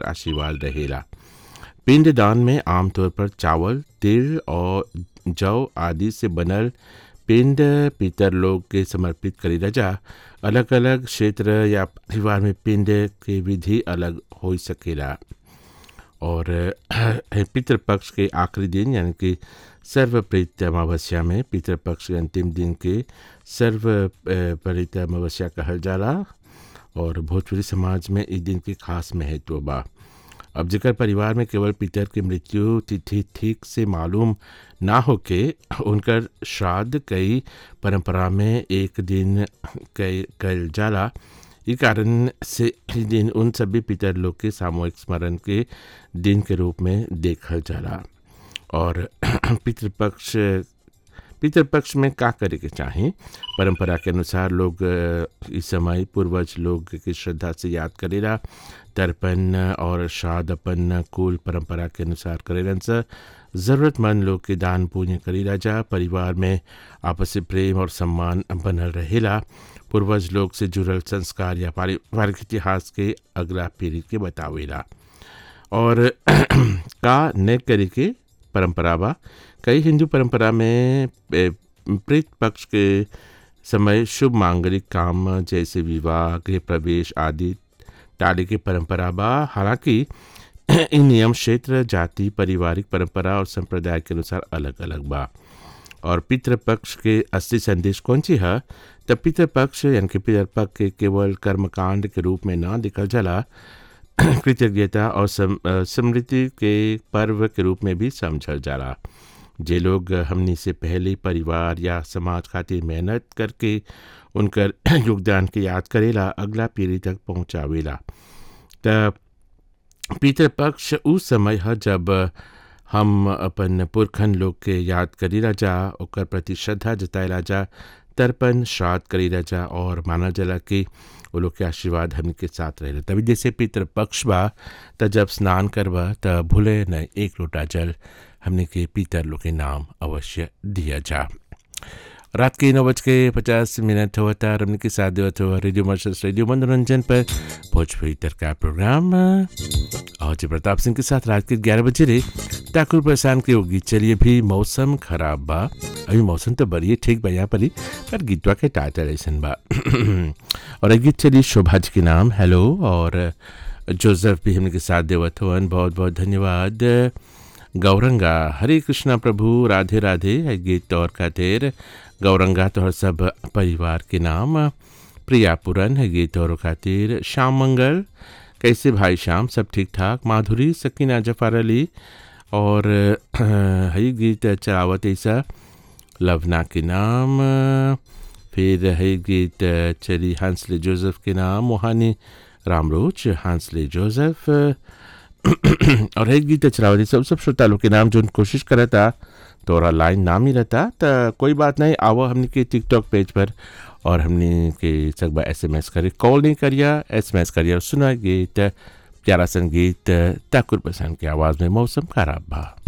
आशीर्वाद रहेला पिंडदान में आमतौर पर चावल तिल और जौ आदि से बनल पिंड पितर लोग के समर्पित करी जा अलग अलग क्षेत्र या परिवार में पिंड के विधि अलग हो सकेला और पितृपक्ष के आखिरी दिन यानी कि सर्वप्रीत अमावस्या में पितृपक्ष के अंतिम दिन के सर्वप्रीत अमावस्या कहल जाला और भोजपुरी समाज में इस दिन के खास महत्व बा अब जेकर परिवार में केवल पितर की मृत्यु तिथि ठीक से मालूम ना होके उनकर श्राद्ध कई परंपरा में एक दिन कल जाला इस कारण से इस दिन उन सभी पितर लोग के सामूहिक स्मरण के दिन के रूप में देखल जाला और पितृपक्ष पितृपक्ष में का करे के चाहें परंपरा के अनुसार लोग इस समय पूर्वज लोग की श्रद्धा से याद करेला तर्पण और श्राद्ध अपन कुल परंपरा के अनुसार करेलन से ज़रूरतमंद लोग के दान पुण्य करेला जा परिवार में आपसी प्रेम और सम्मान बनल रहेला पूर्वज लोग से जुड़ल संस्कार या पारिवारिक इतिहास के अगला पीढ़ी के बतावेला और का न करे के परंपरा बा कई हिंदू परंपरा में प्रेत पक्ष के समय शुभ मांगलिक काम जैसे विवाह गृह प्रवेश आदि टाले की परंपरा बा हालांकि इन नियम क्षेत्र जाति पारिवारिक परंपरा और संप्रदाय के अनुसार अलग अलग बा और पितृपक्ष के असली संदेश कौन सी है तब पितृपक्ष यानी कि पितृपक्ष के केवल कर्मकांड के रूप में ना दिखल जाला कृतज्ञता और समृद्धि के पर्व के रूप में भी समझल जाला जे लोग हमनी से पहले परिवार या समाज खातिर मेहनत करके उनकर योगदान के याद करेला अगला पीढ़ी तक पहुँचावेला त पितृपक्ष उस समय है जब हम अपन पुरखन लोग के याद करीला जा ओकर प्रति श्रद्धा जताएला जा तर्पण श्राद्ध करीला जा और माना जाला कि वो लोग के आशीर्वाद हमने के साथ रहे तभी जैसे पितृपक्ष बा त जब स्नान करबा त भूले न एक लोटा जल हमने के पितर लोग के नाम अवश्य दिया जा रात के नौ बज के पचास मिनट हुआ था रमन के साथ देवत हुआ रेडियो मर्शस रेडियो मनोरंजन पर भोजपुरी का प्रोग्राम और जी प्रताप सिंह के साथ रात के ग्यारह बजे रे ठाकुर प्रसान के होगी चलिए भी मौसम खराब बा अभी मौसम तो बढ़िया ठीक बा यहाँ पर ही पर गीतवा के टाइटल ऐसा बा और एक गीत चलिए शोभा जी के नाम हेलो और जोसेफ भी हमने के साथ देवत हुआ बहुत बहुत धन्यवाद गौरंगा हरे कृष्णा प्रभु राधे राधे है गीत और खातिर गौरंगा तो हर सब परिवार के नाम प्रिया पुरन है गीत और खातिर श्याम मंगल कैसे भाई श्याम सब ठीक ठाक माधुरी सकीना जफार अली और है गीत चलावत ऐसा लवना के नाम फिर है गीत चली हंसले जोसेफ के नाम मोहानी रामरोज हंसले जोसेफ और एक गीत चलावती सब सब श्रोता लोग के नाम जो कोशिश करा था तोरा लाइन नाम ही रहता तो कोई बात नहीं आओ हमने के टिकटॉक पेज पर और हमने के सब एस एम एस करे कॉल नहीं करिया एस एम एस करिया सुना गीत प्यारा संगीत ठाकुर प्रसन्न की आवाज़ में मौसम खराब बा